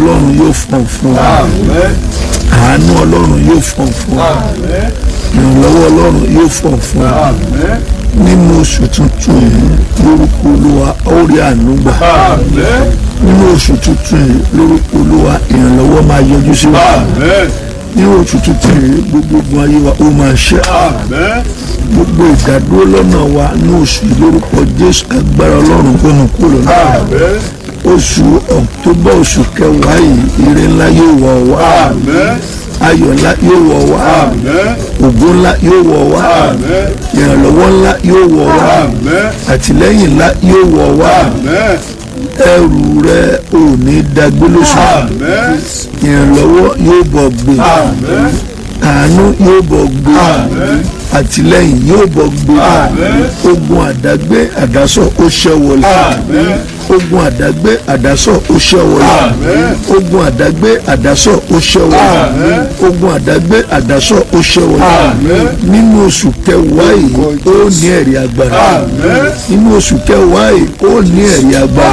ọlọ́run yóò fọ̀n fún ọ àánú ọlọ́run yóò fọ̀n fún ọ ìrànlọ́wọ́ ọlọ́run yóò fọ̀n fún ọ nínú oṣù tuntun yìí lórúkọ olúwa ó rí àánú gbà nínú oṣù tuntun yìí lórúkọ olúwa ìrànlọ́wọ́ máa yọjú sí wa nínú oṣù tuntun yìí gbogbo ogun ayé wa ó máa ṣe gbogbo ìdádúró lọ́nà wa ní oṣù yìí lórúkọ jésù agbára ọlọ́run kó nu kúrò náà oṣù ọ̀któbà oṣù kẹwàá yìí ire ńlá yóò wọ̀ wá ayọ̀ ńlá yóò wọ̀ wá ògo ńlá yóò wọ̀ wá ìrànlọ́wọ́ ńlá yóò wọ̀ wá àtìlẹ́yìn ńlá yóò wọ̀ wá ẹrù rẹ ò ní dagbé lóṣù ìrànlọ́wọ́ yóò bọ̀ gbé àánú yóò bọ̀ gbé àtìlẹ́yìn yóò bọ̀ gbé ogun àdágbé àdásọ ó ṣẹ́ wọlé ogun àdágbé àdásọ ó ṣẹ́ wọlé ogun àdágbé àdásọ ó ṣẹ́ wọlé ogun àdágbé àdásọ ó ṣẹ́ wọlé nínú oṣù kẹwàá yìí ó ní ẹ̀rí agbára nínú oṣù kẹwàá yìí ó ní ẹ̀rí agbára.